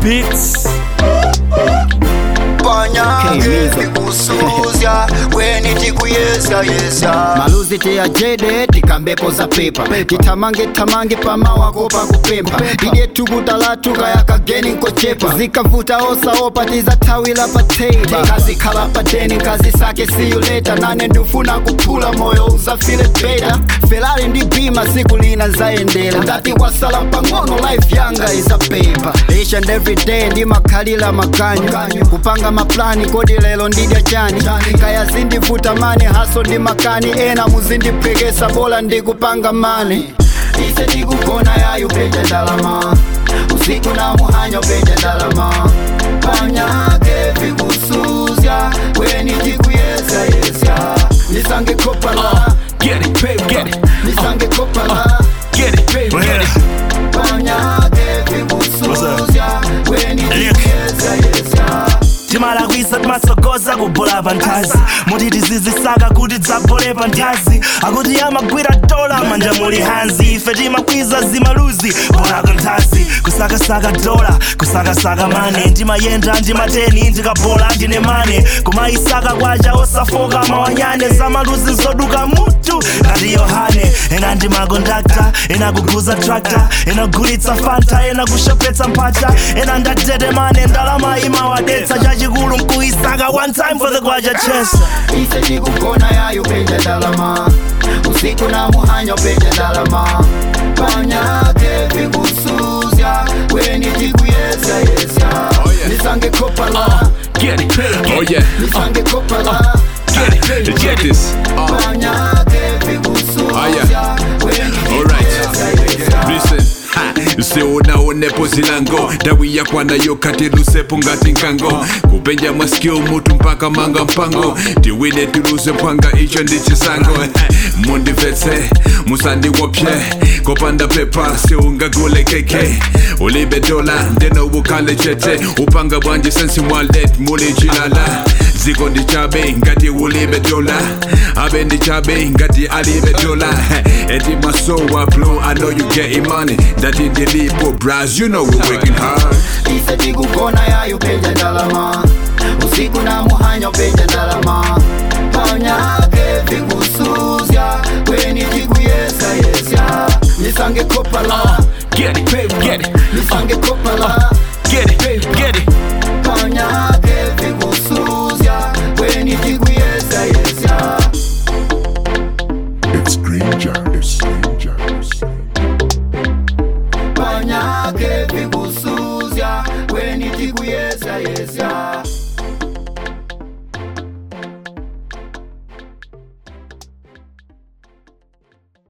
beats. Panyake vikusuzya weni tikuyesa yesa maluzi tiyajede tikambepo za pepa titamange tamange pamawako pakupempa ide tukutalatuka yakageni nkochepa zikavuta osaopa tizathawila pateiba nkazikhala padeni nkazisake siyuleta nane ndifuna kuphula moyo uzafile beta felali ndi bima siku lina nzayendera ndati wasala pang'ono life yanga izapepa each and every day ndimakhalira makanyo kupanga maplani kodi lero ndidya chani kaya zindivuta mani haso ndi makani ena muzindiphekesa bola ndikupanga mani ise tikugona yayo peja ndalama usiku na muhanyo peja ndalama panyake vikusuzya weni tikuyesa yesya nisange kopala Get it, babe, get it, nisange kopala get it, babe, get it. panyake vikusuzya weni tikuyesa yesya timalakwisa timasogoza kubola pa nthazi muti tizizisaka kuti dzabole pa nthazi akuti amagwira dola manja muli hanzi ife timakwiza zimaluzi bolako nthazi kusakasaka dola kusakasaka mane ndimayenda ndimateni ndikabola ndine mane kumayisaka kwacha osafoka mawanyane zamaluzi zoduka mutu ngati yohane ena ndimakondakta ena kuguza trakta ena kugulitsa fanta ena kushopetsa mpata ena ndatete mane ndalama imawadetsa chachikulu mkuisaka one time for the kwacha chesa ise tikugona yayo peja ndalama usiku na muhanyo peja ndalama panyake vikusuzya weni tikuyesa yesya nisange kopala Get it, Oh yeah, nisange kopala get it, check this. Uh, panyake Ah, vikusuzya weni Alright. tikuyesa yesya listen. Ha, siunaonepo zilango ndawi yakwanayo kati lusepo ngati nkango kupenja masikio mutu mpaka manga mpango tiwine tiluze mpanga icho ndi chisango mundimvetse musandiwopye kopanda pepa siungagule keke ulibe dola ndeno ukale chete upanga bwanje sensi mwalet muli chilala ziko ndi chabe ngati ulibe dola abe ndi chabe ngati alibe dola eti masowa blow i know you getting money ndati ndilipo bras you know we're working hard ise tikugona yayo peja ndalama usiku na muhanyo peja ndalama panyake vikusuzya weni tikuyesa yesya nisange kopala get it, babe, get it, nisange kopala get it, babe, get it. panyake vikusuzya weni tikuyesa yesya It's Granger. It's Granger. panyake vikusuzya weni tikuyesa yesya